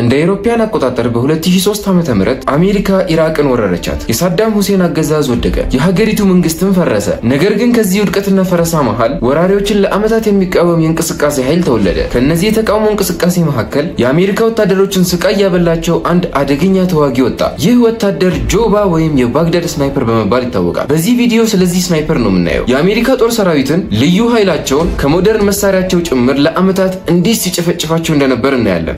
እንደ አውሮፓውያን አቆጣጠር በ2003 ዓ ም አሜሪካ ኢራቅን ወረረቻት። የሳዳም ሁሴን አገዛዝ ወደቀ፣ የሀገሪቱ መንግስትም ፈረሰ። ነገር ግን ከዚህ ውድቀትና ፈረሳ መሃል ወራሪዎችን ለዓመታት የሚቃወም የእንቅስቃሴ ኃይል ተወለደ። ከእነዚህ የተቃውሞ እንቅስቃሴ መካከል የአሜሪካ ወታደሮችን ስቃይ ያበላቸው አንድ አደገኛ ተዋጊ ወጣ። ይህ ወታደር ጆባ ወይም የባግዳድ ስናይፐር በመባል ይታወቃል። በዚህ ቪዲዮ ስለዚህ ስናይፐር ነው የምናየው። የአሜሪካ ጦር ሰራዊትን ልዩ ኃይላቸውን ከሞደርን መሳሪያቸው ጭምር ለዓመታት እንዲህ ሲጨፈጭፋቸው እንደነበር እናያለን።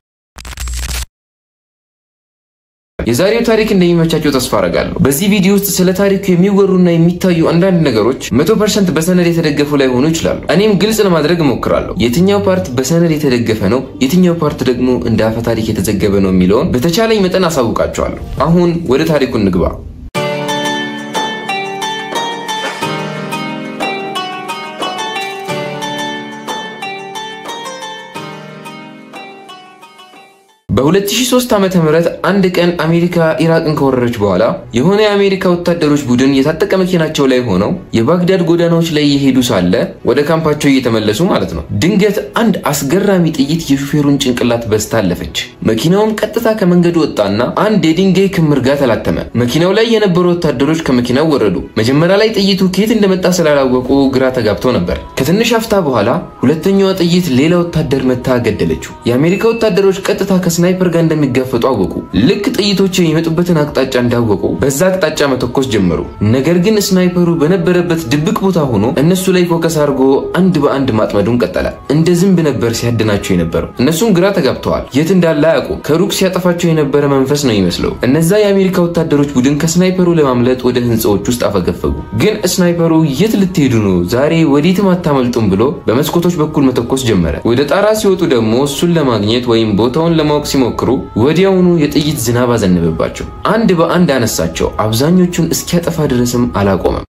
የዛሬው ታሪክ እንደሚመቻቸው ተስፋ አረጋለሁ። በዚህ ቪዲዮ ውስጥ ስለ ታሪኩ የሚወሩና የሚታዩ አንዳንድ ነገሮች መቶ ፐርሰንት በሰነድ የተደገፉ ላይሆኑ ይችላሉ። እኔም ግልጽ ለማድረግ እሞክራለሁ። የትኛው ፓርት በሰነድ የተደገፈ ነው፣ የትኛው ፓርት ደግሞ እንደ አፈ ታሪክ የተዘገበ ነው የሚለውን በተቻለኝ መጠን አሳውቃቸዋለሁ። አሁን ወደ ታሪኩ እንግባ። በ2003 ዓመተ ምህረት አንድ ቀን አሜሪካ ኢራቅን ከወረረች በኋላ የሆነ የአሜሪካ ወታደሮች ቡድን የታጠቀ መኪናቸው ላይ ሆነው የባግዳድ ጎዳናዎች ላይ እየሄዱ ሳለ ወደ ካምፓቸው እየተመለሱ ማለት ነው። ድንገት አንድ አስገራሚ ጥይት የሹፌሩን ጭንቅላት በስታ አለፈች። መኪናውም ቀጥታ ከመንገዱ ወጣና አንድ የድንጋይ ክምር ጋር ተላተመ። መኪናው ላይ የነበሩ ወታደሮች ከመኪናው ወረዱ። መጀመሪያ ላይ ጥይቱ ከየት እንደመጣ ስላላወቁ ግራ ተጋብተው ነበር። ከትንሽ አፍታ በኋላ ሁለተኛዋ ጥይት ሌላ ወታደር መታ ገደለችው። የአሜሪካ ወታደሮች ቀጥታ ስናይፐር ጋር እንደሚጋፈጡ አወቁ። ልክ ጥይቶች የሚመጡበትን አቅጣጫ እንዳወቁ በዛ አቅጣጫ መተኮስ ጀመሩ። ነገር ግን ስናይፐሩ በነበረበት ድብቅ ቦታ ሆኖ እነሱ ላይ ፎከስ አድርጎ አንድ በአንድ ማጥመዱን ቀጠለ። እንደ ዝንብ ነበር ሲያድናቸው የነበረው። እነሱም ግራ ተጋብተዋል። የት እንዳለ አያውቁ። ከሩቅ ሲያጠፋቸው የነበረ መንፈስ ነው ይመስለው። እነዛ የአሜሪካ ወታደሮች ቡድን ከስናይፐሩ ለማምለጥ ወደ ህንፃዎች ውስጥ አፈገፈጉ። ግን ስናይፐሩ የት ልትሄዱ ነው? ዛሬ ወዴትም አታመልጡም ብሎ በመስኮቶች በኩል መተኮስ ጀመረ። ወደ ጣራ ሲወጡ ደግሞ እሱን ለማግኘት ወይም ቦታውን ለማወቅ ሲሞክሩ ወዲያውኑ የጥይት ዝናብ አዘነበባቸው። አንድ በአንድ አነሳቸው። አብዛኞቹን እስኪያጠፋ ድረስም አላቆመም።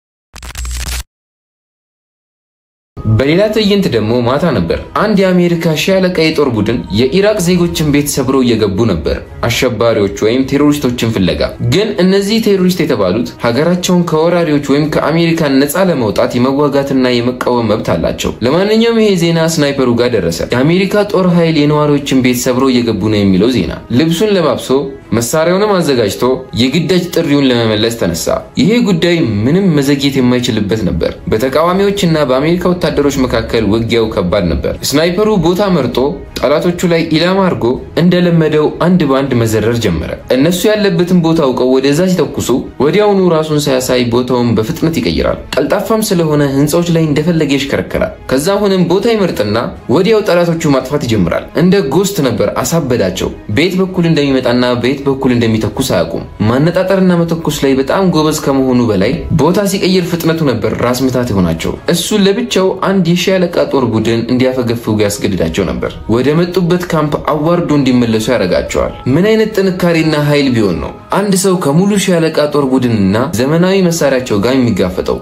በሌላ ትዕይንት ደግሞ ማታ ነበር። አንድ የአሜሪካ ሺህ አለቃ የጦር ቡድን የኢራቅ ዜጎችን ቤት ሰብረው እየገቡ ነበር፣ አሸባሪዎች ወይም ቴሮሪስቶችን ፍለጋ። ግን እነዚህ ቴሮሪስት የተባሉት ሀገራቸውን ከወራሪዎች ወይም ከአሜሪካ ነፃ ለመውጣት የመዋጋትና የመቃወም መብት አላቸው። ለማንኛውም ይሄ ዜና ስናይፐሩ ጋር ደረሰ። የአሜሪካ ጦር ኃይል የነዋሪዎችን ቤት ሰብረው እየገቡ ነው የሚለው ዜና። ልብሱን ለባብሶ መሳሪያውንም አዘጋጅቶ የግዳጅ ጥሪውን ለመመለስ ተነሳ። ይሄ ጉዳይ ምንም መዘግየት የማይችልበት ነበር። በተቃዋሚዎችና በአሜሪካ ወታደሮች መካከል ውጊያው ከባድ ነበር። ስናይፐሩ ቦታ መርጦ ጠላቶቹ ላይ ኢላማ አድርጎ እንደለመደው አንድ በአንድ መዘረር ጀመረ። እነሱ ያለበትን ቦታ አውቀው ወደዛ ሲተኩሱ ወዲያውኑ ራሱን ሳያሳይ ቦታውን በፍጥነት ይቀይራል። ቀልጣፋም ስለሆነ ህንፃዎች ላይ እንደፈለገ ይሽከረከራል። ከዛ አሁንም ቦታ ይመርጥና ወዲያው ጠላቶቹ ማጥፋት ይጀምራል። እንደ ጎስት ነበር አሳበዳቸው። ቤት በኩል እንደሚመጣና ቤት በኩል እንደሚተኩስ አያውቁም። ማነጣጠርና መተኩስ ላይ በጣም ጎበዝ ከመሆኑ በላይ ቦታ ሲቀይር ፍጥነቱ ነበር ራስ ምታት የሆናቸው። እሱ ለብቻው አንድ የሺህ አለቃ ጦር ቡድን እንዲያፈገፍጉ ያስገድዳቸው ነበር። ወደ መጡበት ካምፕ አዋርዶ እንዲመለሱ ያደርጋቸዋል። ምን አይነት ጥንካሬና ኃይል ቢሆን ነው አንድ ሰው ከሙሉ ሺህ አለቃ ጦር ቡድንና ዘመናዊ መሳሪያቸው ጋር የሚጋፈጠው?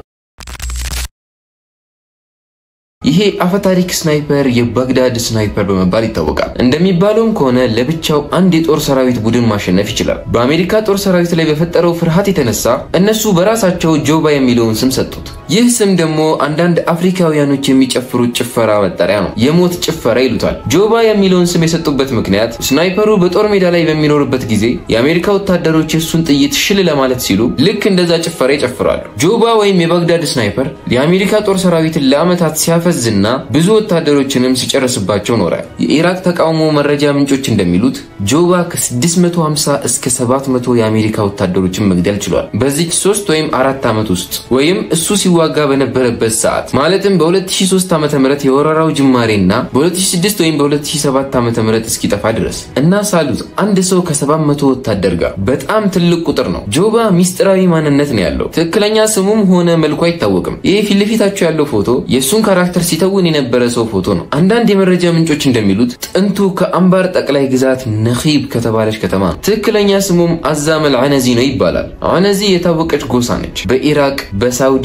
ይሄ አፈታሪክ ስናይፐር የባግዳድ ስናይፐር በመባል ይታወቃል። እንደሚባለውም ከሆነ ለብቻው አንድ የጦር ሰራዊት ቡድን ማሸነፍ ይችላል። በአሜሪካ ጦር ሰራዊት ላይ በፈጠረው ፍርሃት የተነሳ እነሱ በራሳቸው ጆባ የሚለውን ስም ሰጡት። ይህ ስም ደግሞ አንዳንድ አፍሪካውያኖች የሚጨፍሩት ጭፈራ መጠሪያ ነው። የሞት ጭፈራ ይሉታል። ጆባ የሚለውን ስም የሰጡበት ምክንያት ስናይፐሩ በጦር ሜዳ ላይ በሚኖርበት ጊዜ የአሜሪካ ወታደሮች የእሱን ጥይት ሽል ለማለት ሲሉ ልክ እንደዛ ጭፈራ ይጨፍራሉ። ጆባ ወይም የባግዳድ ስናይፐር የአሜሪካ ጦር ሰራዊትን ለዓመታት ሲያፈ ዝና ብዙ ወታደሮችንም ሲጨርስባቸው ኖረ። የኢራቅ ተቃውሞ መረጃ ምንጮች እንደሚሉት ጆባ ከ650 እስከ 700 የአሜሪካ ወታደሮችን መግደል ችሏል። በዚች ሶስት ወይም አራት ዓመት ውስጥ ወይም እሱ ሲዋጋ በነበረበት ሰዓት ማለትም በ2003 ዓ ም የወረራው ጅማሬና በ2006 ወይም በ2007 ዓ ም እስኪጠፋ ድረስ እና ሳሉት አንድ ሰው ከ700 ወታደር ጋር በጣም ትልቅ ቁጥር ነው። ጆባ ሚስጥራዊ ማንነት ነው ያለው። ትክክለኛ ስሙም ሆነ መልኩ አይታወቅም። ይህ ፊት ለፊታቸው ያለው ፎቶ የእሱን ካራክተር ሲተውን የነበረ ሰው ፎቶ ነው። አንዳንድ የመረጃ ምንጮች እንደሚሉት ጥንቱ ከአንባር ጠቅላይ ግዛት ነኺብ ከተባለች ከተማ ነው። ትክክለኛ ስሙም አዛመል አነዚ ነው ይባላል። አነዚ የታወቀች ጎሳ ነች። በኢራቅ፣ በሳውዲ፣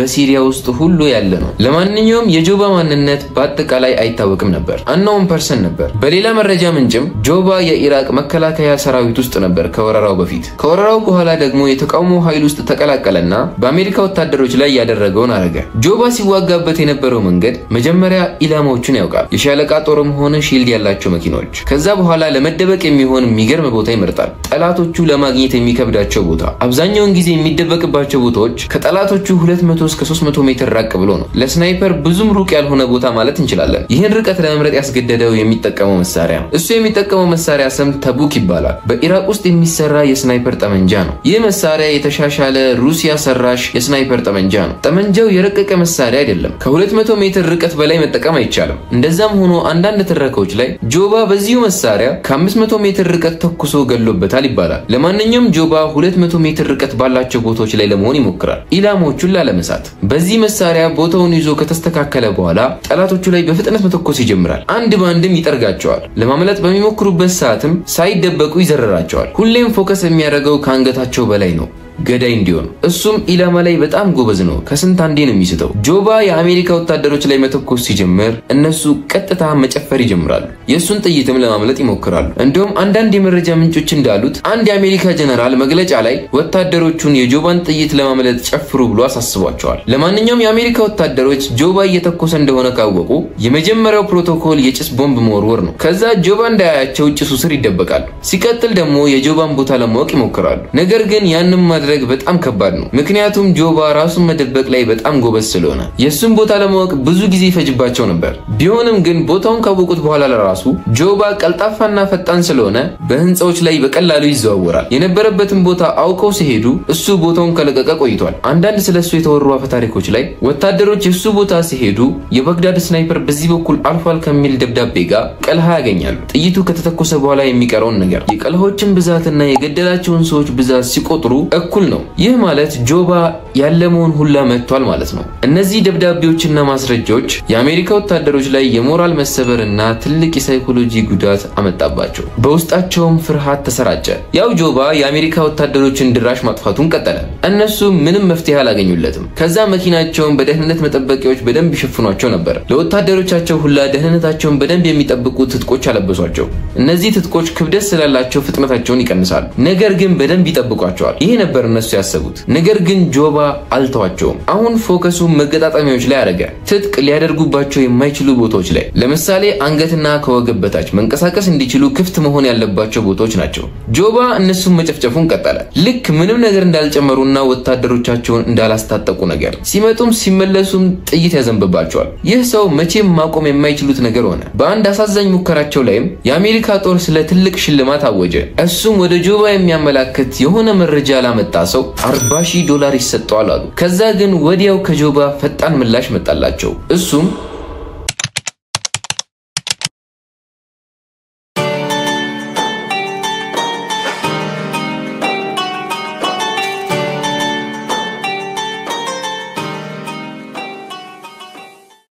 በሲሪያ ውስጥ ሁሉ ያለ ነው። ለማንኛውም የጆባ ማንነት በአጠቃላይ አይታወቅም ነበር፣ አናውን ፐርሰን ነበር። በሌላ መረጃ ምንጭም ጆባ የኢራቅ መከላከያ ሰራዊት ውስጥ ነበር ከወረራው በፊት። ከወረራው በኋላ ደግሞ የተቃውሞ ኃይል ውስጥ ተቀላቀለና በአሜሪካ ወታደሮች ላይ ያደረገውን አረገ። ጆባ ሲዋጋበት የነበረው መንገድ መጀመሪያ ኢላማዎቹን ያውቃል፣ የሻለቃ ጦርም ሆነ ሺልድ ያላቸው መኪናዎች። ከዛ በኋላ ለመደበቅ የሚሆን የሚገርም ቦታ ይመርጣል። ጠላቶቹ ለማግኘት የሚከብዳቸው ቦታ፣ አብዛኛውን ጊዜ የሚደበቅባቸው ቦታዎች ከጠላቶቹ 200 እስከ 300 ሜትር ራቅ ብሎ ነው። ለስናይፐር ብዙም ሩቅ ያልሆነ ቦታ ማለት እንችላለን። ይህን ርቀት ለመምረጥ ያስገደደው የሚጠቀመው መሳሪያ ነው። እሱ የሚጠቀመው መሳሪያ ስም ተቡክ ይባላል። በኢራቅ ውስጥ የሚሰራ የስናይፐር ጠመንጃ ነው። ይህ መሳሪያ የተሻሻለ ሩሲያ ሰራሽ የስናይፐር ጠመንጃ ነው። ጠመንጃው የረቀቀ መሳሪያ አይደለም። ከ200 ሜትር ርቀት በላይ መጠቀም አይቻልም። እንደዛም ሆኖ አንዳንድ ትረካዎች ላይ ጆባ በዚሁ መሳሪያ ከ500 ሜትር ርቀት ተኩሶ ገሎበታል ይባላል። ለማንኛውም ጆባ 200 ሜትር ርቀት ባላቸው ቦታዎች ላይ ለመሆን ይሞክራል፣ ኢላማዎቹን ላለመሳት። በዚህ መሳሪያ ቦታውን ይዞ ከተስተካከለ በኋላ ጠላቶቹ ላይ በፍጥነት መተኮስ ይጀምራል። አንድ በአንድም ይጠርጋቸዋል። ለማምለጥ በሚሞክሩበት ሰዓትም ሳይደበቁ ይዘረራቸዋል። ሁሌም ፎከስ የሚያደርገው ከአንገታቸው በላይ ነው ገዳይ እንዲሆን እሱም ኢላማ ላይ በጣም ጎበዝ ነው። ከስንት አንዴ ነው የሚስተው። ጆባ የአሜሪካ ወታደሮች ላይ መተኮስ ሲጀምር እነሱ ቀጥታ መጨፈር ይጀምራሉ። የእሱን ጥይትም ለማምለጥ ይሞክራሉ። እንዲሁም አንዳንድ የመረጃ ምንጮች እንዳሉት አንድ የአሜሪካ ጀነራል መግለጫ ላይ ወታደሮቹን የጆባን ጥይት ለማምለጥ ጨፍሩ ብሎ አሳስቧቸዋል። ለማንኛውም የአሜሪካ ወታደሮች ጆባ እየተኮሰ እንደሆነ ካወቁ የመጀመሪያው ፕሮቶኮል የጭስ ቦምብ መወርወር ነው። ከዛ ጆባ እንዳያያቸው ጭሱ ስር ይደበቃሉ። ሲቀጥል ደግሞ የጆባን ቦታ ለማወቅ ይሞክራሉ። ነገር ግን ያንም ማድረግ በጣም ከባድ ነው። ምክንያቱም ጆባ ራሱን መደበቅ ላይ በጣም ጎበዝ ስለሆነ የእሱን ቦታ ለማወቅ ብዙ ጊዜ ይፈጅባቸው ነበር። ቢሆንም ግን ቦታውን ካወቁት በኋላ ለራሱ ጆባ ቀልጣፋና ፈጣን ስለሆነ በህንፃዎች ላይ በቀላሉ ይዘዋወራል። የነበረበትን ቦታ አውቀው ሲሄዱ እሱ ቦታውን ከለቀቀ ቆይቷል። አንዳንድ ስለ እሱ የተወሩ አፈ ታሪኮች ላይ ወታደሮች የእሱ ቦታ ሲሄዱ የባግዳድ ስናይፐር በዚህ በኩል አልፏል ከሚል ደብዳቤ ጋር ቀልሃ ያገኛሉ። ጥይቱ ከተተኮሰ በኋላ የሚቀረውን ነገር የቀልሆችን ብዛትና የገደላቸውን ሰዎች ብዛት ሲቆጥሩ እኩል ነው። ይህ ማለት ጆባ ያለመውን ሁላ መጥቷል ማለት ነው። እነዚህ ደብዳቤዎችና ማስረጃዎች የአሜሪካ ወታደሮች ላይ የሞራል መሰበርና ትልቅ የሳይኮሎጂ ጉዳት አመጣባቸው። በውስጣቸውም ፍርሃት ተሰራጨ። ያው ጆባ የአሜሪካ ወታደሮችን ድራሽ ማጥፋቱን ቀጠለ። እነሱ ምንም መፍትሄ አላገኙለትም። ከዛ መኪናቸውን በደህንነት መጠበቂያዎች በደንብ ይሸፍኗቸው ነበር። ለወታደሮቻቸው ሁላ ደህንነታቸውን በደንብ የሚጠብቁ ትጥቆች አለበሷቸው። እነዚህ ትጥቆች ክብደት ስላላቸው ፍጥነታቸውን ይቀንሳሉ፣ ነገር ግን በደንብ ይጠብቋቸዋል። ይሄ ነበር እነሱ ያሰቡት። ነገር ግን ጆባ አልተዋቸውም። አሁን ፎከሱ መገጣጠሚያዎች ላይ አደረገ። ትጥቅ ሊያደርጉባቸው የማይችሉ ቦታዎች ላይ ለምሳሌ አንገትና ከወገብ በታች መንቀሳቀስ እንዲችሉ ክፍት መሆን ያለባቸው ቦታዎች ናቸው። ጆባ እነሱን መጨፍጨፉን ቀጠለ። ልክ ምንም ነገር እንዳልጨመሩና ወታደሮቻቸውን እንዳላስታጠቁ ነገር። ሲመጡም ሲመለሱም ጥይት ያዘንብባቸዋል። ይህ ሰው መቼም ማቆም የማይችሉት ነገር ሆነ። በአንድ አሳዛኝ ሙከራቸው ላይም የአሜሪካ ጦር ስለ ትልቅ ሽልማት አወጀ። እሱም ወደ ጆባ የሚያመላክት የሆነ መረጃ ላመጣ ሰው 40 ሺህ ዶላር ይሰጠዋል አሉ። ከዛ ግን ወዲያው ከጆባ ፈጣን ምላሽ መጣላቸው። እሱም